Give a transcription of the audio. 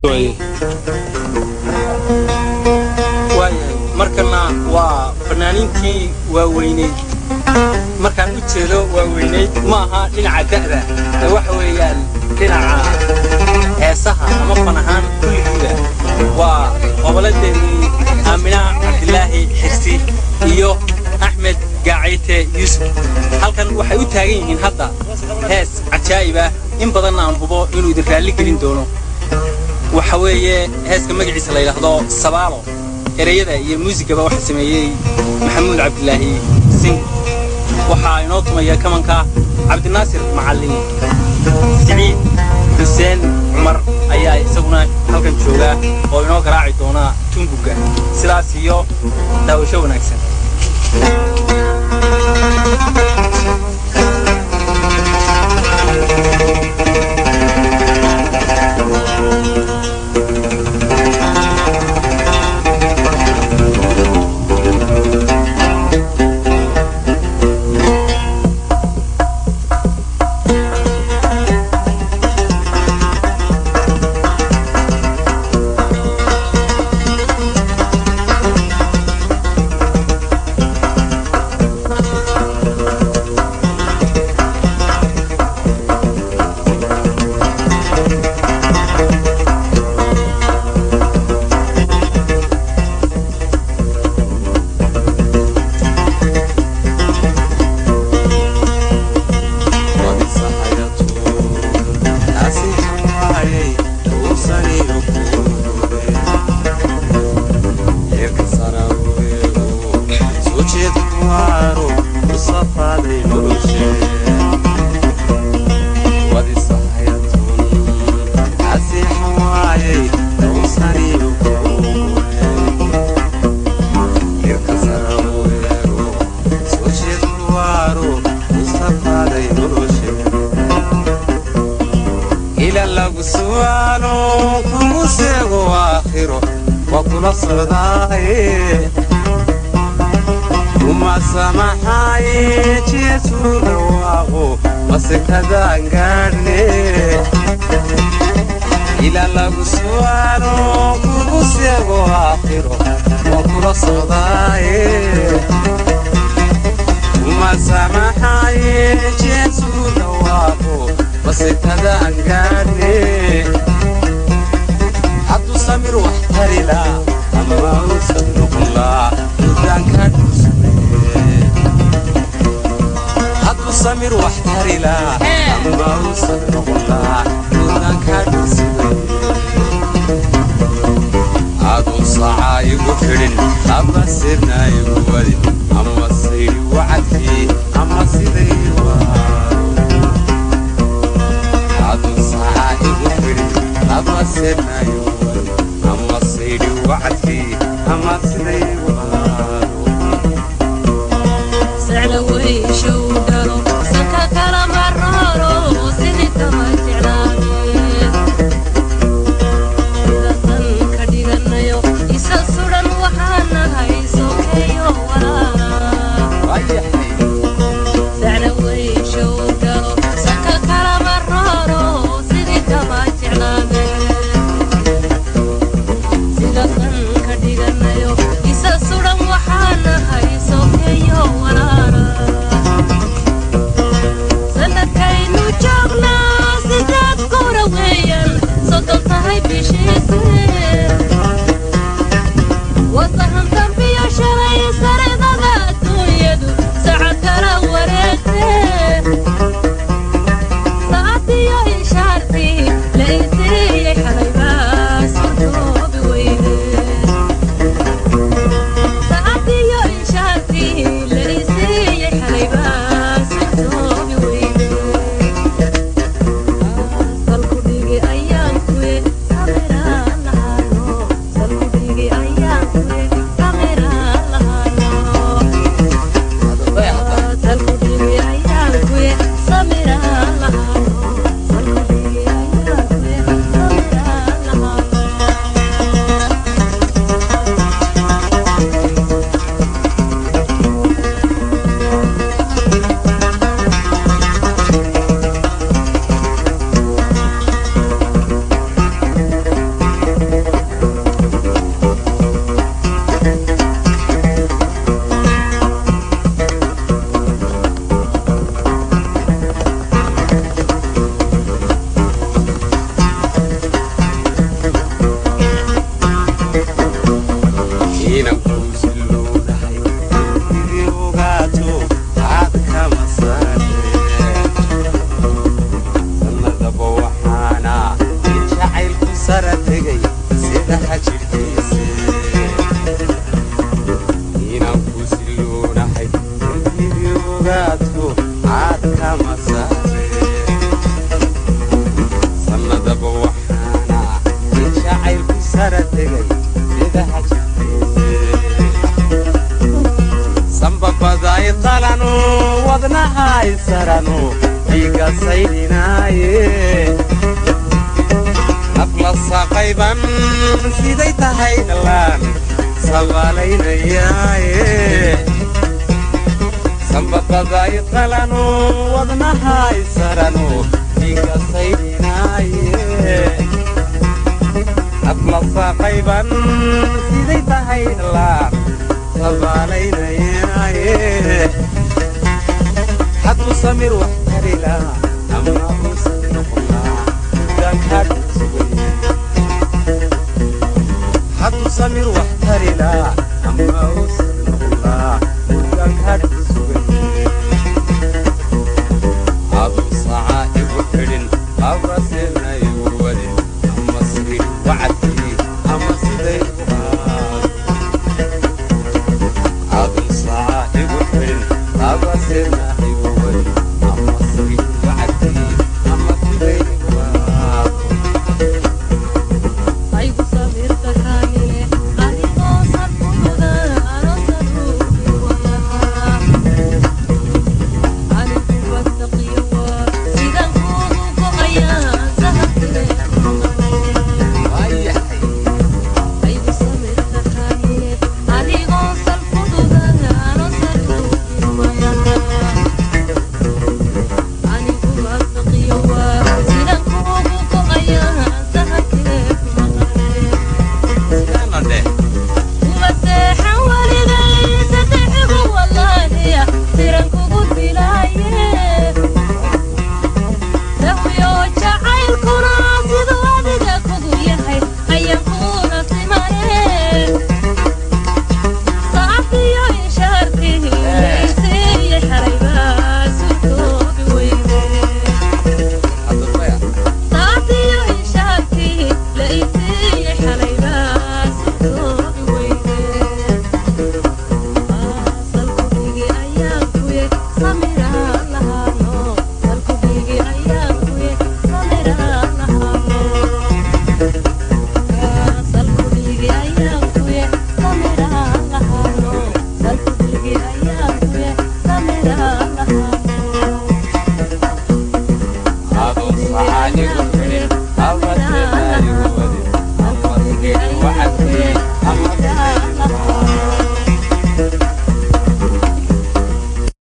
waayahay markana waa fanaaniintii waaweyneyd markaan u jeedo waaweyneyd ma aha dhinaca da'da ee waxa weeyaan dhinaca heesaha ama fan ahaan kulligiiba waa qoboladeenii aamina cabdilaahi xirsi iyo axmed gaacayte yuusuf halkan waxay u taagan yihiin hadda hees cajaa'ib ah in badanna aan hubo inuu idin raalli gelin doono waxa weeye heeska magaciisa la yidhaahdo sabaalo ereyada iyo muusigaba waxa sameeyey maxamuud cabdilaahi sing waxaa inoo tumaya kamanka cabdinaasir macallin siciid xuseen cumar ayaa isaguna halkan jooga oo inoo garaaci doona tunbuga sidaas iyo daawasho wanaagsan Ayaan kuwe, samiraan lahaa. tegay sida hajirkiise inaan ku siloonahay intiidii ogaadku caad kama saare sannadaba waxaana in jacaylku sara tegay sida hajirkiise sambabaday qalanu wadnahay saranu dhiiga saydhinaaye nafla saqayban siday tahay dhalaan sabaalaynayaaye sambabaday qalanu wadnahay saranu dhiiga saydhinaaye nafla saqayban siday tahay dhalaan sabaalaynayaaye hadduu samir wax tari lahaa ama uusan noqon lahaa gaankaadhu sugay hadduu samir wax tari lahaa ama uusan noqon lahaa gaankaadhu sugay aduu sacaa igu xidhin abrasel